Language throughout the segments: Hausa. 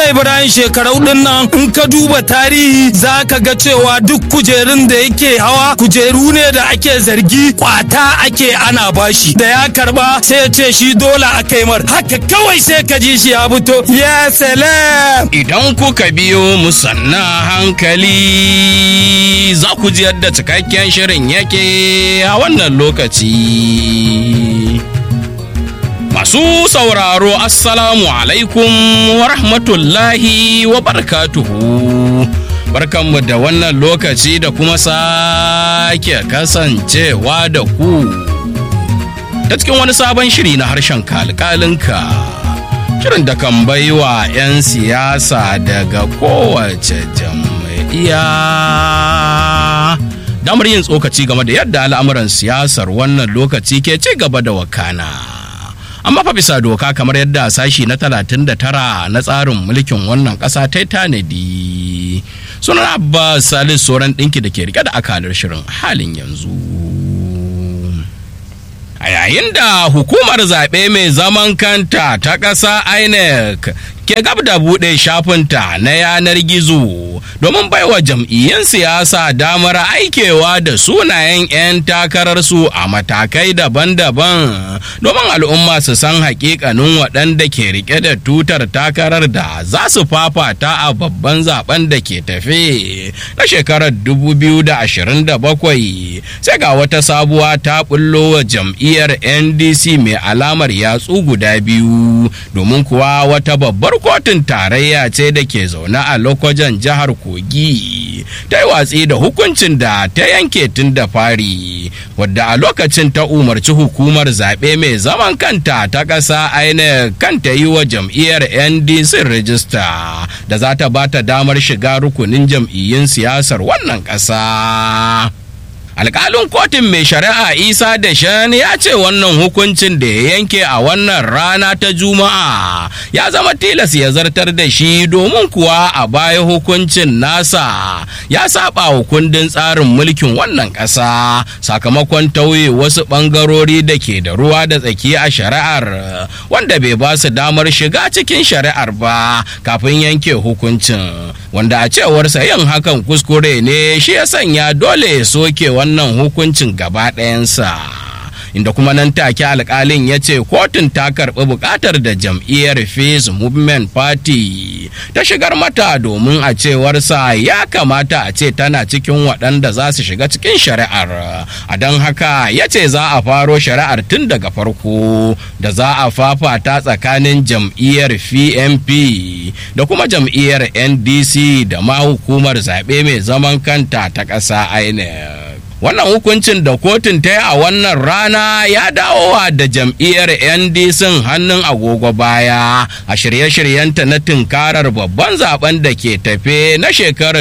Malam Ibrahim shekarau din nan in ka duba tarihi za ka ga cewa duk kujerun da yake hawa kujeru ne da ake zargi kwata ake ana bashi da ya karba sai ya ce shi dole a kai mar haka kawai sai ka ji shi ya fito ya salam Idan kuka biyo mu sanna hankali za ku ji yadda cikakken shirin yake a wannan lokaci. Masu sauraro Assalamu alaikum wa rahmatullahi wa barakatuhu. Barkanmu da wannan lokaci da kuma sake kasancewa da ku. Ta cikin wani sabon shiri na harshen kalkalinka. Shirin da kan baiwa 'yan siyasa daga kowace jam'iyya. Damar yin tsokaci game da yadda al'amuran siyasar wannan lokaci ke ci gaba da wakana. amma fa bisa doka kamar yadda sashi na 39 na tsarin mulkin wannan ƙasa ta tanadi sunan abbas salis sauran ɗinki da ke rike da akalar shirin halin yanzu a yayin da hukumar zaɓe mai zaman kanta ta ƙasa inec ke gab da buɗe shafinta na yanar gizo domin baiwa jam'iyyun siyasa damar aikewa da sunayen 'yan takararsu a matakai daban-daban domin al'umma su san hakikanin waɗanda ke rike da tutar takarar da za su fafata a babban zaben da ke tafe na shekarar 2027 sai ga wata sabuwa ta bullo wa jam'iyyar ndc mai alamar yatsu guda biyu domin kuwa wata babbar kotun tarayya ce da ke zaune a lokacin jihar kogi ta yi watsi da hukuncin da ta yanke tun da fari wadda a lokacin ta umarci hukumar zaɓe mai zaman kanta ta ƙasa aina kanta yi wa jam'iyyar ndc rijista da za ta ba ta damar shiga rukunin jam'iyyun siyasar wannan ƙasa. alkalin kotun mai shari'a isa da shan ya ce wannan hukuncin da ya yanke a wannan rana ta juma'a ya zama tilas ya zartar da shi domin kuwa a baya hukuncin nasa ya saba wa kundin tsarin mulkin wannan ƙasa sakamakon tauye wasu ɓangarori da ke da ruwa da tsaki a shari'ar wanda bai ba su damar shiga cikin shari'ar ba kafin yanke hukuncin wanda a cewarsa yin hakan kuskure ne shi ya sanya dole ya soke wannan hukuncin gaba ɗayansa. inda kuma nan take alkalin ya ce kotun ta karɓi buƙatar da jam'iyyar Peace Movement Party ta shigar mata domin a cewarsa ya kamata a ce tana cikin waɗanda za su shiga cikin shari'ar a don haka ya ce za a faro shari'ar tun daga farko da za a fafata tsakanin jam'iyyar PNP da kuma jam'iyyar NDC da ma hukumar zaɓe mai zaman kanta ta ƙasa INEC. wannan hukuncin da kotun ta yi a wannan rana ya dawowa da jam'iyyar ndc hannun agogo baya a shirye-shiryenta na tunkarar babban zaben da ke tafe na shekarar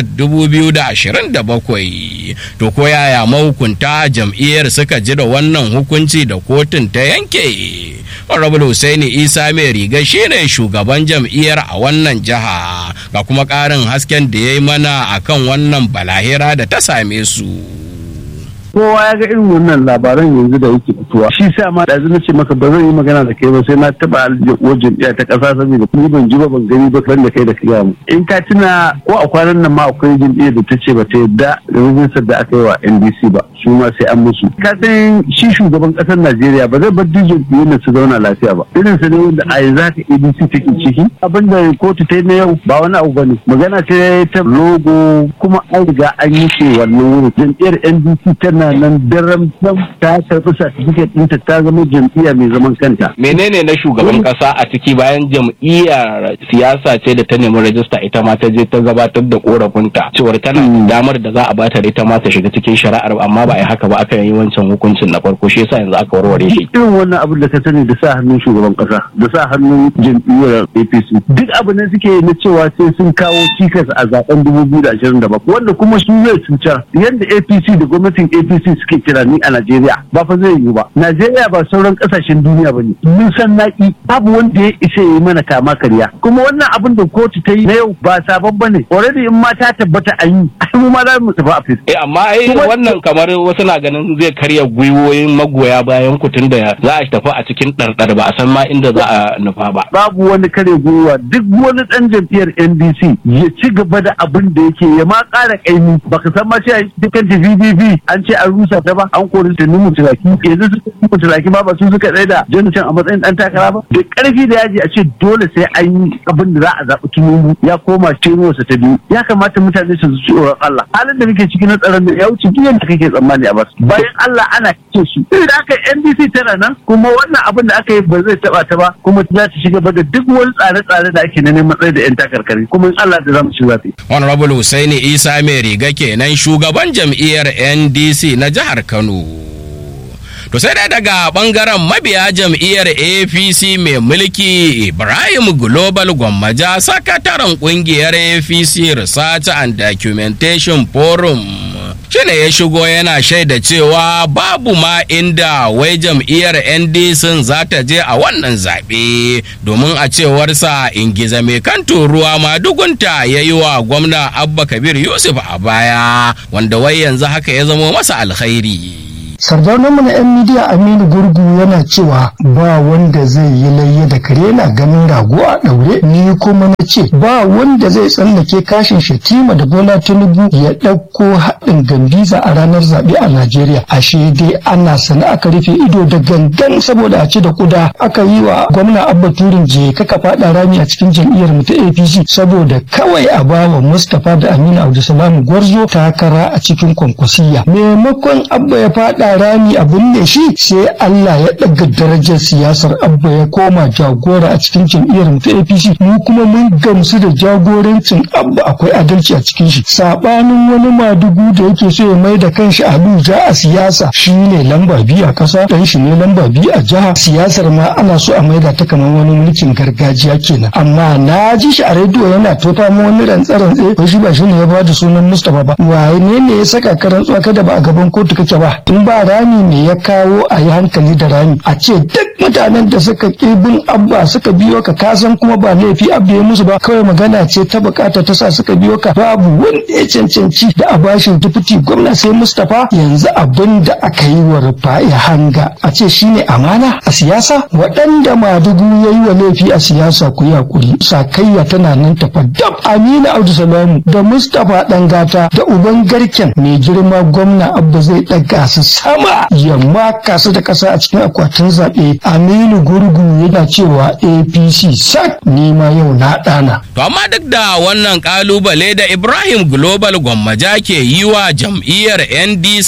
2027 to ko yaya mahukunta jam'iyyar suka ji da wannan hukunci da kotun ta yanke honorable Hussaini isa mai riga shine shugaban jam'iyyar a wannan jiha ga kuma ƙarin hasken da ya yi mana akan wannan balahira da ta same su. kowa ya ga irin wannan labaran yanzu da yake fitowa shi sa ma da na ce maka ba zan yi magana da kai ba sai na taba aljiyar jam'iyya ta kasa saboda ni ban ji ba ban gani ba ban da kai da kai mu in ka tuna ko a kwanan nan ma akwai jam'iyyar da ta ce ba ta yadda da rajistar da aka yi wa NDC ba su ma sai an musu ka san shi shugaban kasar Najeriya ba zai bar duk jam'iyyar da su zauna lafiya ba irin sa ne wanda a yanzu haka ADC take ciki abin da kotu ta yi na yau ba wani abu bane magana ce ta logo kuma an riga an yi ce wannan wurin jam'iyyar NDC tana tana nan daren sam ta karɓi certificate ɗinta ta zama jam'iyya mai zaman kanta. menene na shugaban kasa a ciki bayan jam'iyyar siyasa ce da ta nemi rajista ita ma ta je ta gabatar da korafinta cewar tana damar da za a bata da ita ma ta shiga cikin shari'ar amma ba a yi haka ba aka yi wancan hukuncin na farko shi yasa yanzu aka warware shi Irin wannan abin da ka sani da sa hannun shugaban kasa da sa hannun jam'iyyar APC duk abu ne suke na cewa sai sun kawo cikas a zaben 2027 wanda kuma su zai cutar yadda APC da gwamnatin APC suke kira ni a Najeriya ba fa zai yiwu ba Najeriya ba sauran kasashen duniya ba ne mun san naki babu wanda ya isa ya yi mana kama karya kuma wannan abin da kotu ta yi na yau ba sabon bane already in ma ta tabbata an yi ai mu ma za mu tafi a fis eh amma ai Kuma- wannan kamar wasu na ganin zai karya gwiwoyin magoya bayan ku tun da za a tafi a cikin ɗarɗar ba a san ma inda za a nufa ba. babu wani kare gwiwa duk wani dan jam'iyyar NDC ya ci gaba da abin da yake ya ma ƙara ƙaimi baka san ma cewa dukkan ta VVV an ce an rusa ta ba an kori ta numu turaki yanzu su numu turaki ba ba su suka tsaye da Jonathan a matsayin dan takara ba da ƙarfi da yaji a ce dole sai an yi abin da za a zaɓi tunubu ya koma sa ta biyu ya kamata mutane su ji tsoron Allah halin da muke ciki na tsaron da ya wuce duk yadda kake tsammani a bas bayan Allah ana kice su da aka NDC tana nan kuma wannan abin da aka yi ba zai taɓa ta ba kuma za ta shiga da duk wani tsare-tsare da ake na neman tsaye da 'yan takarkari kuma in Allah da za mu ci zafi. Honorable Hussaini Isa mai riga kenan shugaban jam'iyyar NDC na jihar Kano. To sai dai daga bangaren mabiya jam'iyyar APC mai mulki Ibrahim Global Gwammaja sakataren kungiyar APC Research and Documentation Forum. shine ya shigo yana shaida cewa babu ma inda wai jam'iyyar ndc za ta je a wannan zaɓe domin a cewarsa ingiza mai kan ruwa ma dugunta ya yi wa gwamna abba kabir yusuf a baya wanda wai yanzu haka ya zamo masa alkhairi sardaunanmu na 'yan midiya aminu gurgu yana cewa ba wanda zai yi layya da kare na ganin rago a ɗaure ni kuma na ce ba wanda zai tsallake kashin shatima da bola tinubu ya ɗauko haɗin gambiza a ranar zaɓe a najeriya ashe dai ana sana aka rufe ido da gangan saboda a ce da kuda aka yi wa gwamna abba turin je kaka faɗa rami a cikin jam'iyyar mu ta apc saboda kawai a bawa mustapha da aminu abdulsalam gwarzo takara a cikin kwankwasiya maimakon abba ya faɗa rami a binne shi sai Allah ya ɗaga darajar siyasar abba ya koma jagora a cikin jam'iyyar mu ta APC mu kuma mun gamsu da jagorancin abba akwai adalci a cikin shi sabanin wani madugu da yake so ya mai da kanshi Abuja a siyasa shine lamba biyu a kasa dan shi ne lamba biyu a jiha siyasar ma ana so a maida ta kamar wani mulkin gargajiya kenan amma na ji shi a rediyo yana tota mu wani rantsa-rantsa ko shi ba shi ne ya bada sunan Mustapha ba waye ne ne ya saka ka rantsuwa kada ba a gaban kotu kake ba in ba rami ne ya kawo a yi hankali da rami a ce duk mutanen da suka bin abba suka biyo ka kasan kuma ba laifi abba ya musu ba kawai magana ce ta bukata ta sa suka biyo ka babu wanda ya cancanci da a bashin tufuti gwamna sai mustapha yanzu abin da aka yi wa rufa'i hanga a ce shine amana a siyasa waɗanda madugu ya yi wa laifi a siyasa ku yi hakuri sakayya tana nan tafa dab amina abdulsalamu da mustapha ɗangata da uban garken mai girma gwamna abba zai ɗaga su sama ya maka su da ƙasa a cikin akwatin zaɓe aminu gurgu yana cewa apc sak nima yau na ɗana. to amma duk da wannan kalubale da ibrahim global gwammaja ke yi wa jam'iyyar ndc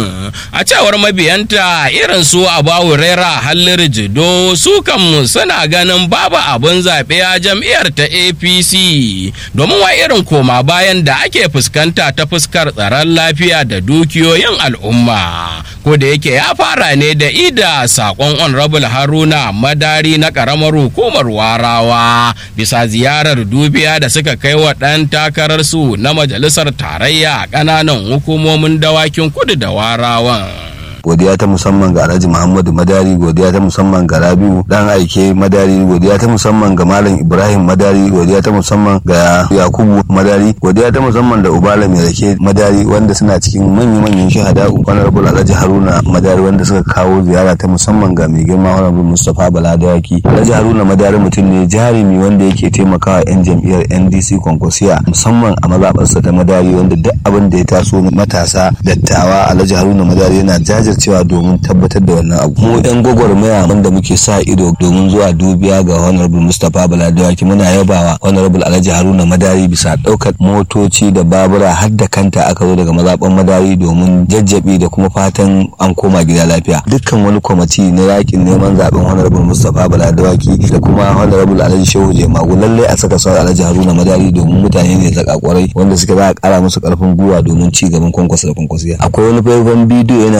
a cewar mabiyanta irin su abawu rera hallir jido su kan suna ganin babu abin zaɓe a jam'iyyar ta apc domin wa irin koma bayan da ake fuskanta ta fuskar tsaron lafiya da dukiyoyin al'umma ko da yake ya fara ne da ida sakon honorable haruna madari na karamar hukumar warawa bisa ziyarar dubiya da suka kai wa ɗan takararsu na majalisar tarayya a ƙananan hukumomin dawakin kudu da warawan. godiya ta musamman ga alhaji muhammadu madari godiya ta musamman ga rabiu dan aike madari godiya ta musamman ga malam ibrahim madari godiya ta musamman ga yakubu madari godiya ta musamman da ubala mai rake madari wanda suna cikin manyan manyan shahada honorable alhaji haruna madari wanda suka kawo ziyara ta musamman ga mai girma honorable mustapha bala dawaki alhaji haruna madari mutum ne jarumi wanda yake taimakawa yan jam'iyyar ndc kwankwasiya musamman a mazaɓarsa ta madari wanda duk abin da ya taso matasa dattawa alhaji haruna madari yana jajir cewa domin tabbatar da wannan abu mu yan gwagwarmaya wanda muke sa ido domin zuwa dubiya ga honorable mustapha baladawaki muna yabawa honorable alhaji haruna madari bisa ɗaukar motoci da babura har da kanta aka zo daga mazaɓan madari domin jajjabi da kuma fatan an koma gida lafiya dukkan wani kwamiti na yakin neman zaben honorable mustapha baladawaki da kuma honorable alhaji shehu jemagu lallai a saka sauran alhaji haruna madari domin mutane ne zaka kwarai wanda suka za a kara musu karfin gwiwa domin ci gaban kwankwasa da kwankwasiya akwai wani faifan bidiyo yana nan yana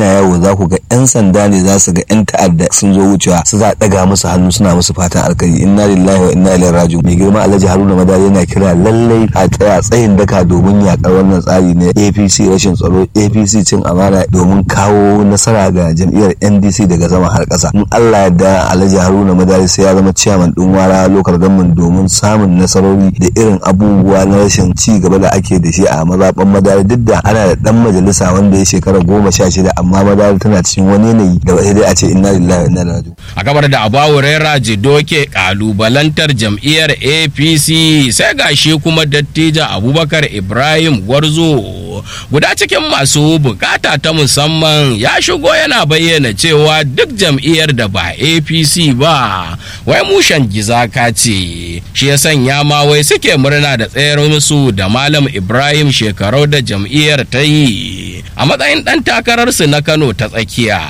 yawo za ku ga 'yan sanda ne za su ga 'yan ta'adda sun zo wucewa su za a ɗaga musu hannu suna musu fatan alkhairi inna lillahi wa inna ilaihi raji'un mai girma alhaji haruna madari yana kira lallai a tsaya tsayin daka domin yakar wannan tsari na apc rashin tsaro apc cin amana domin kawo nasara ga jam'iyyar ndc daga sama har ƙasa in allah yadda alhaji haruna madari sai ya zama ciyaman ɗin wara lokal government domin samun nasarori da irin abubuwa na rashin ci gaba da ake da shi a mazaɓan madari duk da ana da ɗan majalisa wanda ya shekara goma sha shida amma madari tana cikin wani yanayi da ba dai a ce inna lillahi wa inna ilaihi raji'un a gabar da abawu rera jidoke kalubalantar jam'iyyar apc sai gashi kuma dattijan abubakar ibrahim gwarzo guda cikin masu bukata ta musamman ya shigo yana bayyana cewa duk jam'iyyar da ba apc ba wai mushen gizaka ce shi ya sanya ma wai suke murna da tsayar musu da malam ibrahim shekarau da jam'iyyar ta yi a matsayin ɗan takararsu na kano ta tsakiya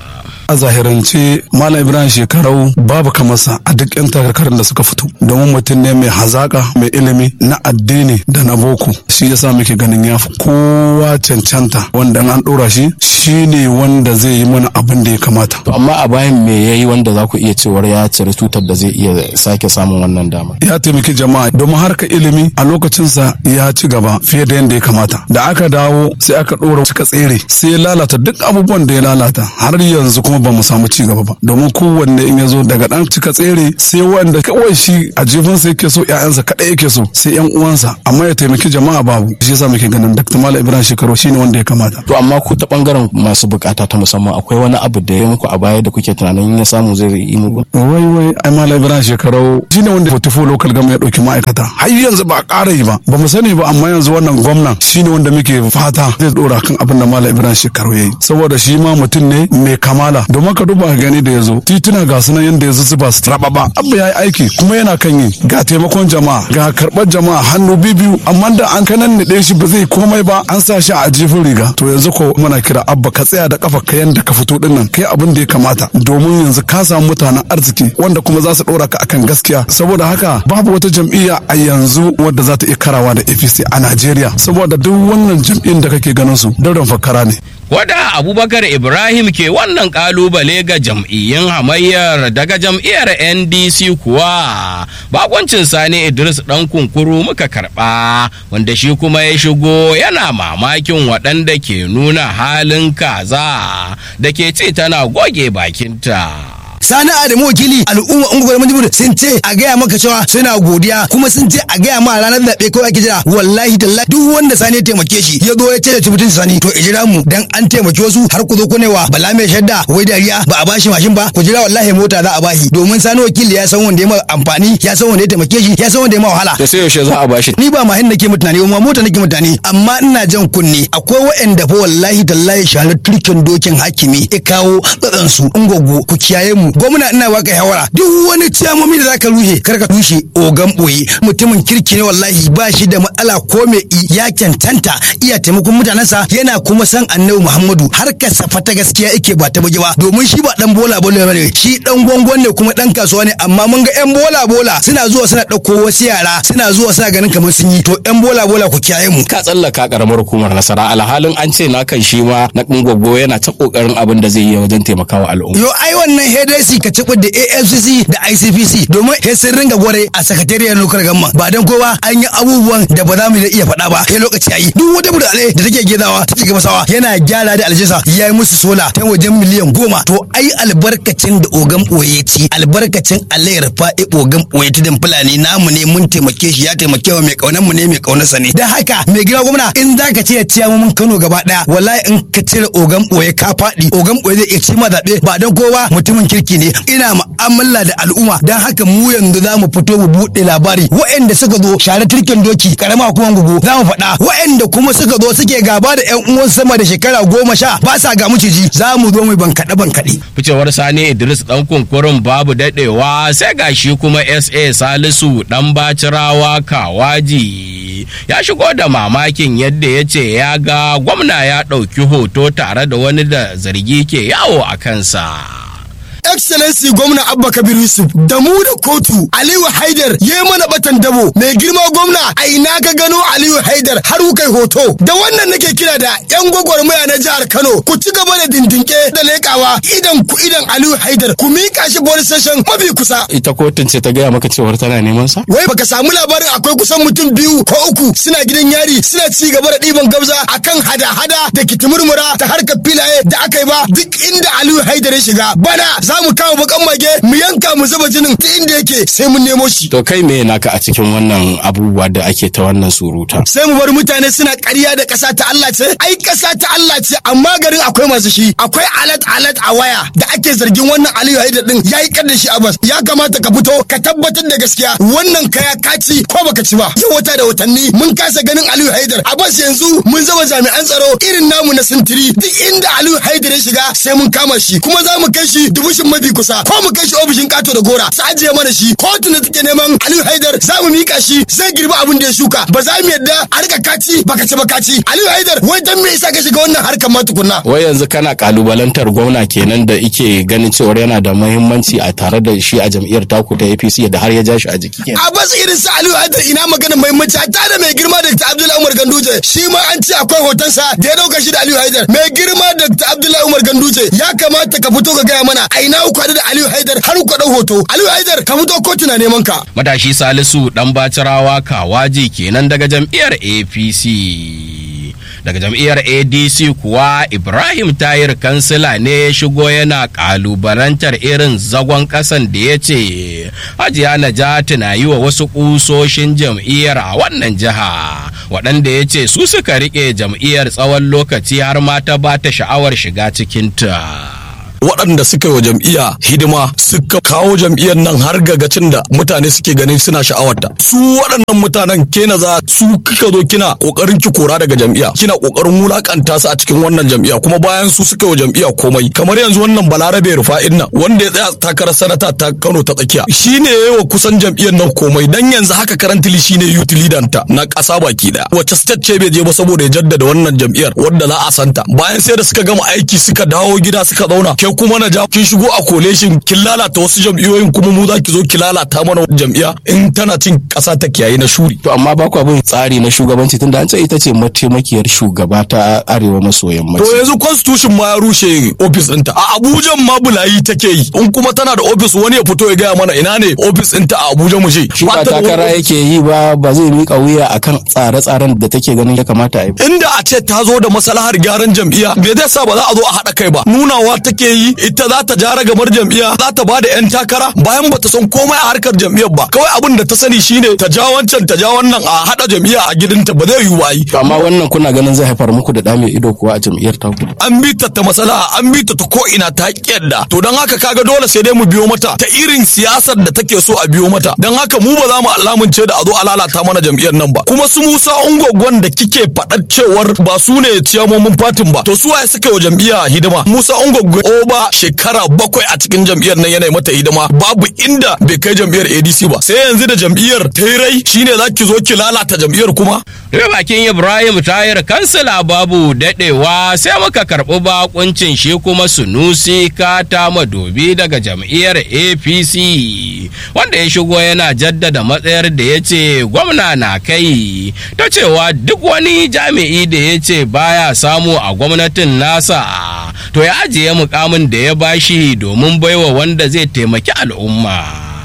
a zahirance malam ibrahim shekarau babu kamarsa a duk yan takarkarin da suka fito domin mutum ne mai hazaka mai ilimi na addini da na boko shi yasa muke ganin ya fi kowa cancanta wanda an dora shi shi ne wanda zai yi mana abin da ya kamata To amma a bayan me yayi wanda za ku iya cewar ya cire tutar da zai iya sake samun wannan dama. ya taimaki jama'a domin harka ilimi a lokacinsa ya ci gaba fiye da yadda ya kamata da aka dawo sai aka ɗora suka tsere sai ya lalata duk abubuwan da ya lalata har yanzu kuma ba mu samu ci gaba ba domin kowanne in ya zo daga ɗan cika tsere sai wanda kawai shi a jifinsa yake so ƴaƴansa kaɗai yake so sai ƴan uwansa amma ya taimaki jama'a babu shi yasa muke ganin Dr. Malam Ibrahim Shekaru shine wanda ya kamata To amma ku ta bangaren masu bukata ta musamman akwai wani abu da ya muku a baya da kuke tunanin ya samu zai yi muku. wai wai ai malam ibrahim shekarau shine wanda 44 local gama ya dauki ma'aikata har yanzu ba a ƙara yi ba ba mu sani ba amma yanzu wannan gwamnan shine wanda muke fata zai dora kan abin da malam ibrahim shekarau yayi saboda shi ma mutum ne mai kamala domin ka duba ka gani da yazo tituna ga sunan yanda yazo su ba su raba ba abu yayi aiki kuma yana kan yi ga taimakon jama'a ga karɓar jama'a hannu biyu amma da an kanan ne shi ba zai komai ba an sa shi a jifin riga to yanzu ko muna kira abba ka tsaya da kafa ka yanda ka fito din nan kai abin da ya kamata domin yanzu ka samu mutanen arziki wanda kuma za su ɗora ka akan gaskiya saboda haka babu wata jam'iyya a yanzu wadda za ta iya karawa da apc a najeriya saboda duk wannan jam'iyyar da kake ganin su dauran fakara ne Wada Abubakar Ibrahim ke wannan kalubale ga jam'iyyun hamayyar daga jam'iyyar NDC kuwa bakoncin Sani Idris ɗan kunkuru muka karɓa wanda shi kuma ya shigo yana mamakin waɗanda ke nuna halin kaza da ke ce tana goge bakinta. sani adamu wakili al'umma ungwar manjibir sun ce a gaya maka cewa suna godiya kuma sun ce a gaya ma ranar zaɓe kawai ake jira wallahi tallahi duk wanda sani ya taimake shi ya zo ya ce da tibitin sani to ijira mu dan an taimaki wasu har ku zo ku wa bala mai shadda wai dariya ba a bashi mashin ba ku jira wallahi mota za a bashi domin sani wakili ya san wanda ya ma amfani ya san wanda ya taimake shi ya san wanda ya ma wahala Da sai yaushe za a bashi. ni ba mahin nake mutane ba mota nake mutane amma ina jan kunne akwai waɗanda fa wallahi tallahi sharar turkin dokin hakimi ya kawo tsatsan su ungogo ku kiyaye mu gwamna ina baka shawara duk wani ciyamomi da zaka rushe kar ka rushe ogan boye mutumin kirki ne wallahi ba shi da matsala ko me i ya cancanta iya taimakon mutanensa yana kuma san annabi muhammadu har ka safa ta gaskiya yake ba ta bugi ba domin shi ba dan bola bola bane shi dan gwangon ne kuma dan kasuwa ne amma mun ga yan bola bola suna zuwa suna dauko wasu yara suna zuwa suna ganin kamar sun yi to yan bola bola ku kiyaye mu Ka tsallaka karamar hukumar nasara alhalin an ce na kan shi ma na gwaggo yana ta kokarin abin da zai yi wajen taimakawa al'umma. Yo ai wannan HDC ka cibi da AFCC da ICPC domin he sun ringa gware a sakatariyar lokar gamma ba dan kowa an yi abubuwan da ba za mu iya faɗa ba he lokaci yayi duk wata budale da take gezawa ta cika masawa yana gyara da aljisa ya yi musu sola ta wajen miliyan goma to ai albarkacin da ogan boye ci albarkacin alayar fa'i ogan boye tudun fulani namu ne mun taimake shi ya taimake wa mai kaunan mu ne mai kaunarsa ne dan haka mai gida gwamna in zaka ce ya ciya mun Kano gaba daya wallahi in ka cire ogan boye ka faɗi ogan boye zai iya ci ma zaɓe ba dan kowa mutumin kirki ne ina mu'amala da al'umma dan haka mu yanzu za mu fito mu buɗe labari waɗanda suka zo share turken doki karama kuma gugu za mu faɗa waɗanda kuma suka zo suke gaba da ƴan uwan sama da shekara goma sha ba sa ga maciji za mu zo mu bankaɗe bankaɗe. ficewar sani idris dan kunkurin babu dadewa sai gashi kuma sa salisu dan bacirawa kawaji ya shigo da mamakin yadda ya ce ya ga gwamna ya ɗauki hoto tare da wani da zargi ke yawo a kansa excellency gwamna abba kabir yusuf da mu da kotu aliyu haidar ya mana batan dabo mai girma gwamna a ina ka gano aliyu haidar har kai hoto da wannan nake kira da yan gwagwarmaya na jihar kano ku ci gaba da dindinke da lekawa idan ku idan aliyu haidar ku mika shi police station mafi kusa ita kotun ce ta gaya maka cewar tana neman sa wai baka samu labarin akwai kusan mutum biyu ko uku suna gidan yari suna ci gaba da ɗiban gabza akan hada-hada da kitimurmura ta harkar filaye da aka yi ba duk inda aliyu haidar ya shiga bana za mu kama bakan mage mu yanka mu zuba jinin duk inda yake sai mun nemo shi to kai me naka a cikin wannan abubuwa da ake ta wannan suruta sai mu bar mutane suna ƙarya da ƙasa ta Allah ce ai ƙasa ta Allah ce amma garin akwai masu shi akwai alat alat a waya da ake zargin wannan aliyu haidar din yayi kar da shi a bas ya kamata ka fito ka tabbatar da gaskiya wannan kaya kaci ko baka ci ba yau wata da watanni mun kasa ganin aliyu haidar a bas yanzu mun zama jami'an tsaro irin namu na sintiri duk inda aliyu haidar ya shiga sai mun kama shi kuma za mu kai shi dubushin mafi kusa ko mu kai shi ofishin kato da gora su ajiye mana shi kotu da take neman aliyu haidar za mu mika shi zai girbi abin da ya shuka ba za mu yadda a rika kaci baka ci ba kaci aliyu haidar wai dan me yasa ka shiga wannan harkar ma tukunna wai yanzu kana kalubalantar gwamna kenan da ike ganin cewar yana da muhimmanci a tare da shi a jam'iyyar taku ta APC da har ya ja shi a jiki a bas irin sa aliyu haidar ina maganin muhimmanci hatta da mai girma da abdullahi umar ganduje shi ma an ce akwai hotonsa da ya dauka shi da aliyu haidar mai girma da abdullahi umar ganduje ya kamata ka fito ka gaya mana a ina ku da aliyu haidar har ku dau hoto aliyu haidar ka fito kotu na neman ka matashi salisu dan bacirawa kawaji kenan daga jam'iyyar apc daga jam'iyyar adc kuwa ibrahim tayir kansila ne ya shigo yana kalubalantar irin zagon kasan da ya ce hajiya najati na yi wa wasu kusoshin jam'iyyar a wannan jiha waɗanda ya ce su suka riƙe jam'iyyar tsawon lokaci har ma ta ba ta sha'awar shiga cikinta. waɗanda suka yi wa jam'iyya hidima suka kawo jam'iyyar nan har gagacin da mutane suke ganin suna sha'awarta su waɗannan mutanen kena za su kika zo kina kokarin ki kora daga jam'iyya kina kokarin wulakanta su a cikin wannan jam'iyya kuma bayan su suka yi wa jam'iyya komai kamar yanzu wannan balarabe rufa'in nan wanda ya tsaya takarar sanata ta Kano ta tsakiya shine yayi wa kusan jam'iyyar nan komai dan yanzu haka karantili shine youth leader ta na ƙasa baki daya wacce state ce bai je ba saboda ya jaddada wannan jam'iyyar wadda za a santa bayan sai da suka gama aiki suka dawo gida suka zauna ke kuma na ja kin shigo a koleshin kin lalata wasu jam'iyyoyin kuma mu za ki zo ki lalata mana jam'iyya in tana cin ƙasa ta kiyaye na shuri. to amma ba ku abin tsari na shugabanci tunda an ce ita ce mataimakiyar shugaba ta arewa maso yammaci. to yanzu constitution ma ya rushe ofis ɗinta a abuja ma bulayi take yi in kuma tana da ofis wani ya fito ya gaya mana ina ne ofis ɗinta a abuja mu je. shi ba takara yake yi ba ba zai miƙa wuya akan tsare-tsaren da take ganin ya kamata a yi. inda a ce ta zo da maslahar gyaran jam'iyya me zai sa ba za a zo a haɗa kai ba nunawa take yi ita za ta jara gamar jam'iyya za ta bada yan takara bayan bata san komai a harkar jam'iyyar ba kawai abin da ta sani shine ta ja wancan ta ja wannan a hada jam'iyya a gidanta ba zai yiwu yi to amma wannan kuna ganin zai haifar muku da dame ido kuwa a jam'iyyar ta an bi ta ta masalaha an bi ta ta ko ina ta kiyarda to don haka kaga dole sai dai mu biyo mata ta irin siyasar da take so a biyo mata don haka mu ba za mu alamunce da a zo a lalata mana jam'iyyar nan ba kuma su Musa Ungwagwan da kike faɗar cewar ba su ne ciyamomin fatin ba to su waye suka wa jam'iyya hidima Musa Ungwagwan oba shekara bakwai a cikin jam'iyyar nan yana mata hidima babu inda bai kai jam'iyyar ADC ba sai yanzu da jam'iyyar ta rai shine za ki zo ki lalata jam'iyyar kuma Daga bakin Ibrahim Tahir kansila babu dadewa sai muka karɓi bakuncin shi kuma Sunusi Kata Madobi daga jam'iyyar APC wanda ya shigo yana jaddada matsayar da ya ce gwamna na kai ta cewa duk wani jami'i da ya ce baya samu a gwamnatin nasa to ya ajiye mukamin da ya bashi domin baiwa wanda zai taimaki al'umma.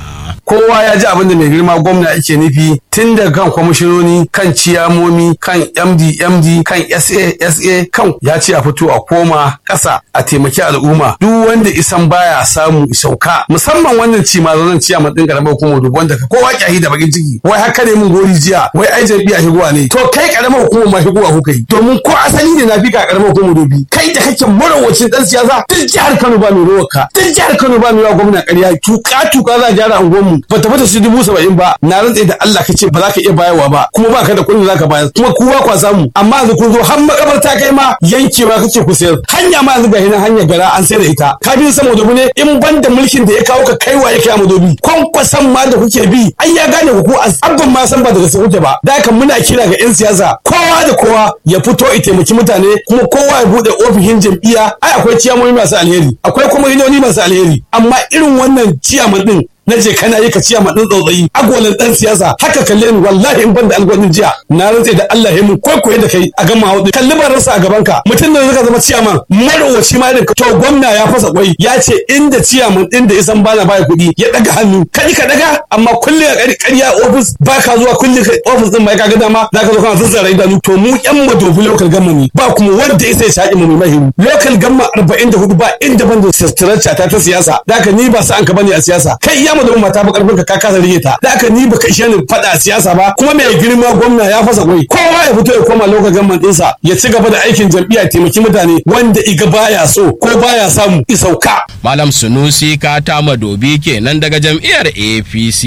kowa ya ji abin da mai girma gwamna yake nufi tun daga kan kwamishinoni kan ciyamomi kan md md kan sa sa kan ya ce a fito a koma ƙasa a taimaki al'umma duk wanda isan baya samu isauka musamman wannan ci ma zan ciya matsin karamar hukumar dubu wanda ka kowa kyahi da bakin ciki wai haka ne mun gori jiya wai ai jam'iyya higuwa ne to kai karamar hukumar ma higuwa kuka yi domin ko asali ne na fi ka karamar hukumar dubi kai da kake marawacin dan siyasa duk jihar Kano ba mai rawar ka duk jihar Kano ba mai rawar gwamna ƙarya tuka tuka za a gyara unguwarmu ba ta fata su dubu saba'in ba na rantse da Allah ka ce ba za ka iya bayarwa ba kuma ba ka da kuɗin da za ka bayar kuma ku ba kwa samu amma yanzu kun zo har makabarta kai ma yankewa kake ku sayar hanya ma yanzu ga hinan hanyar gara an sayar da ita ka bi sama dobi ne in ban da mulkin da ya kawo ka kaiwa ya kai madobi kwankwasan ma da kuke bi ai ya gane ku ku abban ma san ba daga sai kuke ba da haka muna kira ga yan siyasa kowa da kowa ya fito ya taimaki mutane kuma kowa ya bude ofishin jam'iyya ai akwai ciyamomi masu alheri akwai kuma hinoni masu alheri amma irin wannan ciyaman din na je kana yi ka ciya ma dan tsautsayi agwalin dan siyasa haka kalle ni wallahi in ban da algwanin jiya na rantse da Allah ya mun kwaikwaye da kai a gama hudu kalli ban rasa a gaban ka mutum da zaka zama ciyaman marowaci ma irin to gwamna ya fasa kwai ya ce inda ciyaman din da isan bana baya kuɗi ya daga hannu kaji ka daga amma kulle a ƙarya ofis ba ka zuwa kulle ofis din mai kaga dama zaka zo kana zazzara idanu to mu yan madobi local government ba kuma wanda ya sai shaƙi mu mai mahiru local government 44 ba inda ban da structure ta ta siyasa zaka ni ba sa an ka bane a siyasa kai ya mu da mata ba karfin ka kasa rige ta da aka ni baka ishe ni fada siyasa ba kuma mai girma gwamna ya fasa kwai kowa ya fito ya koma lokacin gamman dinsa ya ci gaba da aikin jam'iyya taimaki mutane wanda iga baya so ko baya samu isauka malam sunusi kata madobi kenan daga jam'iyyar apc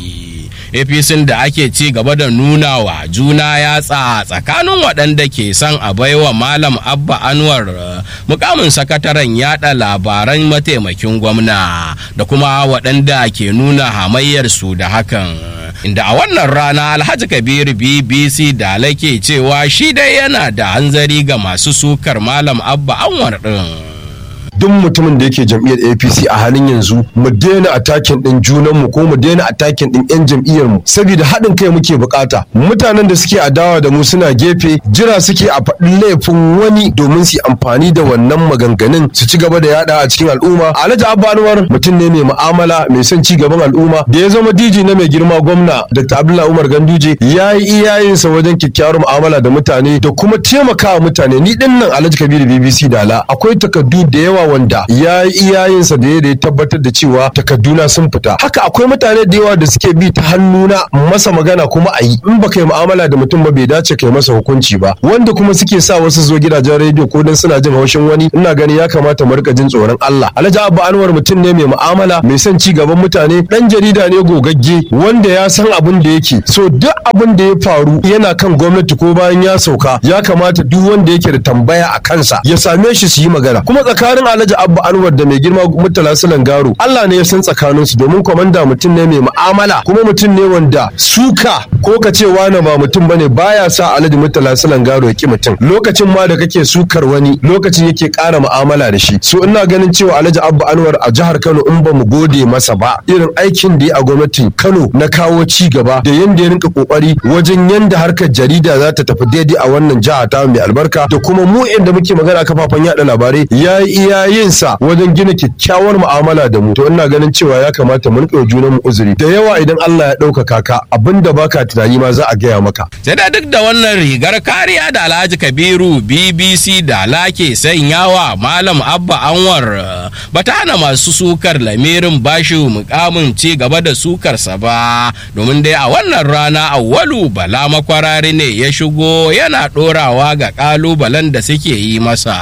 apc da ake ci gaba da nuna wa juna yatsa tsakanin waɗanda ke son a baiwa malam abba anwar mukamin sakataren yada labaran mataimakin gwamna da kuma waɗanda ke nuna hamayyarsu da hakan inda a wannan rana alhaji kabir bbc da lake cewa shi dai yana da hanzari ga masu sukar malam abba anwar ɗin. duk mutumin da yake jam'iyyar APC a halin yanzu mu daina atakin din junan mu ko mu daina atakin din yan jam'iyyar mu saboda haɗin kai muke bukata mutanen da suke adawa da mu suna gefe jira suke a faɗin laifin wani domin su amfani da wannan maganganun su ci gaba da yada a cikin al'umma Alhaji Abba Anwar mutum ne mai mu'amala mai son ci gaban al'umma da ya zama DJ na mai girma gwamna Dr. Abdullahi Umar Ganduje ya yi iyayensa wajen kyakkyawar mu'amala da mutane da kuma taimakawa mutane ni dinnan Alhaji Kabiru BBC Dala akwai takardu da yawa wanda ya yi iyayensa da ya tabbatar da cewa takarduna sun fita haka akwai mutane da yawa da suke bi ta hannuna masa magana kuma a yi in baka yi mu'amala da mutum ba bai dace kai masa hukunci ba wanda kuma suke sa wasu zo gidajen rediyo ko dan suna jin haushin wani ina gani ya kamata mu rika jin tsoron Allah Alhaji Abba Anwar mutum ne mai mu'amala mai son ci gaban mutane dan jarida ne gogagge wanda ya san abin da yake so duk abin da ya faru yana kan gwamnati ko bayan ya sauka ya kamata duk wanda yake da tambaya a kansa ya same shi su yi magana kuma tsakanin Alhaji Abba Anwar da mai girma Murtala Sulan Garo Allah ne ya san tsakanin su domin komanda mutum ne mai mu'amala kuma mutum ne wanda suka ko ka ce wani ba mutum bane baya sa Alhaji Murtala Sulan Garo ya ki mutum lokacin ma da kake sukar wani lokacin yake ƙara mu'amala da shi so ina ganin cewa Alhaji Abba Anwar a jihar Kano in ba mu gode masa ba irin aikin da ya a gwamnatin Kano na kawo ci gaba da yanda ya rinka kokari wajen yanda harkar jarida za ta tafi daidai a wannan jiha ta mai albarka da kuma mu inda muke magana kafafen yada labarai yayi iya yinsa wajen gina kyakkyawar mu'amala da mu to ina ganin cewa ya kamata mu rika junan mu uzuri da yawa idan Allah ya ɗaukaka ka abinda baka tunani ma za a gaya maka sai da duk da wannan rigar kariya da Alhaji Kabiru BBC da lake sanyawa Malam Abba Anwar bata hana masu sukar lamirin bashi mukamin ci gaba da sukarsa ba domin dai a wannan rana awwalu bala makwarari ne ya shigo yana ɗorawa ga ƙalubalen da suke yi masa.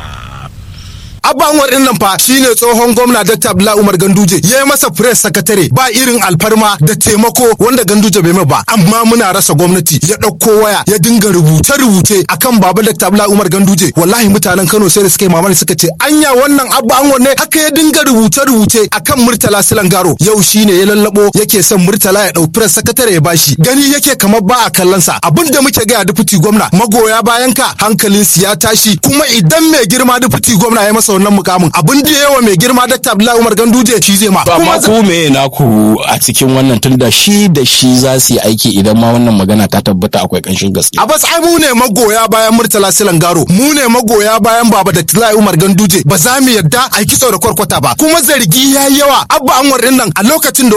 Abba Anwar din nan fa shine tsohon gwamna Dr. Abdullahi Umar Ganduje ya yi masa press secretary ba irin alfarma da taimako wanda Ganduje bai mai ba amma muna rasa gwamnati ya ɗauko waya ya dinga rubuce rubuce akan baba Dr. Abdullahi Umar Ganduje wallahi mutanen Kano sai da suka yi mamaki suka ce anya wannan Abba Anwar ne haka ya dinga rubuce rubuce akan Murtala Silangaro yau shine ya lallabo yake son Murtala ya ɗau press secretary ya bashi gani yake kamar ba a kallon sa abinda muke ga deputy gwamna magoya bayan ka hankalin su ya tashi kuma idan mai girma deputy gwamna ya masa wannan mukamin abin da yawa mai girma Dr. Abdullahi Umar Ganduje shi zai ma amma ku me naku a cikin wannan tunda shi da shi za su yi aiki idan ma wannan magana ta tabbata akwai kanshin gaske a bas ai mu ne magoya bayan Murtala Silangaro mu ne magoya bayan Baba da Abdullahi Umar Ganduje ba za mu yadda a kitso da kwarkwata ba kuma zargi yayi yawa abba Anwar din nan a lokacin da